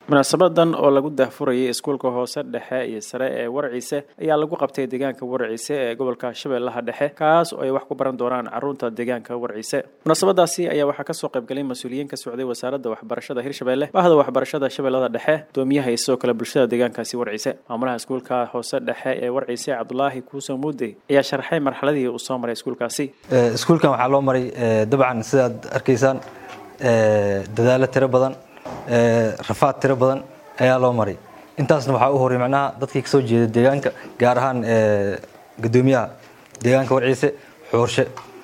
munaasabadan oo lagu daahfurayay iskuulka hoose dhexe iyo sare ee warciise ayaa lagu qabtay deegaanka warciise ee gobolka shabeellaha dhexe kaas oo ay wax ku baran doonaan caruurta deegaanka warciise munaasabadaasi ayaa waxaa kasoo qaybgalay mas-uuliyiin ka socday wasaaradda waxbarashada hirshabelle bahda waxbarashada shabeellada dhexe doomiyaha iyo sidoo kale bulshada deegaankaasi warciise maamulaha iskuulka hoose dhexe ee warciise cabdulaahi kuusa muudey ayaa sharxay marxaladii uu soo maray iskuulkaasi iskuulkan waxaa loo maray dabcan sidaad arkaysaan dadaalo tiro badan rafaad tiro badan ayaa loo maray intaasna waxaa u horay macnaha dadkii kasoo jeeda deegaanka gaar ahaan gudoomiyaha deegaanka warciise xoorshe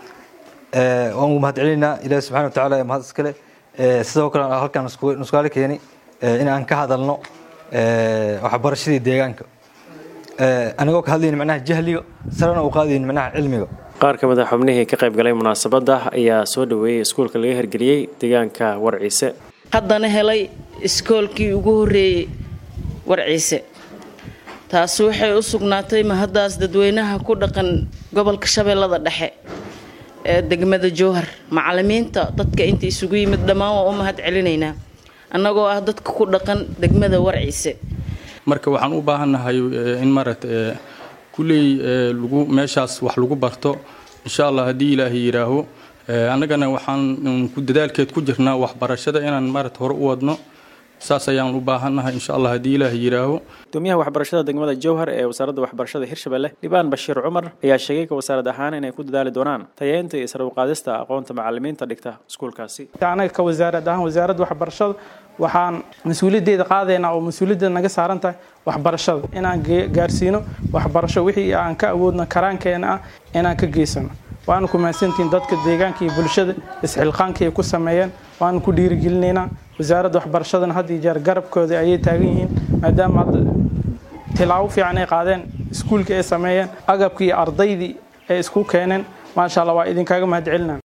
waan ugu mahad celinaynaa ilaahi subxana watacaala ee mahad iskale sidoo kale halkaan nuskaale keeni in aan ka hadalno waxbarashadii deegaanka anigoo ka hadlayni macnaha jahliga sarena u qaadayni macnaha cilmiga qaar ka mid a xubnihii ka qayb galay munaasabadda ayaa soo dhoweeyey iskuulka laga hirgeliyey deegaanka warciise haddana helay iskoolkii ugu horreeyey warciise taasi waxay u sugnaatay mahaddaas dadweynaha ku dhaqan gobolka shabeellada dhexe ee degmada jowhar macalimiinta dadka inta isugu yimid dhammaan waa u mahad celinaynaa annagoo ah dadka ku dhaqan degmada warciise marka waxaan u baahannahay in maaragta kulley lagu meeshaas wax lagu barto insha allah haddii ilaahay yidhaaho annagana waxaan ku dadaalkeed ku jirnaa waxbarashada inaan maarata hore u wadno saas ayaan u baahannahay insha allah haddii ilaahay yidhaaho gudoomiyaha waxbarashada degmada jowhar ee wasaaradda waxbarashada hirshabelle dhibaan bashiir cumar ayaa sheegay ka wasaarad ahaan inay ku dadaali doonaan tayeynta iyo sare uqaadista aqoonta macalimiinta dhigta iskuulkaasi anaga ka wasaarad ahaan wasaaradda waxbarashada waxaan mas-uuliyaddeeda qaadaynaa oo mas-uuliyaddeeda naga saaran tahay waxbarashada inaan gaarsiino waxbarasho wixii aan ka awoodno karaankeena ah inaan ka geysano waana ku mahadsantihiin dadka deegaanka iyo bulshada isxilqaanka ay ku sameeyeen waana ku dhiirigelinaynaa wasaaradda waxbarashadana had iyo jeer garabkooda ayay taagan yihiin maadaama hadda tilaabo fiican ay qaadeen iskuulka ay sameeyeen agabkii iyo ardaydii ay isku keeneen maasha allah waa idinkaga mahad celinaa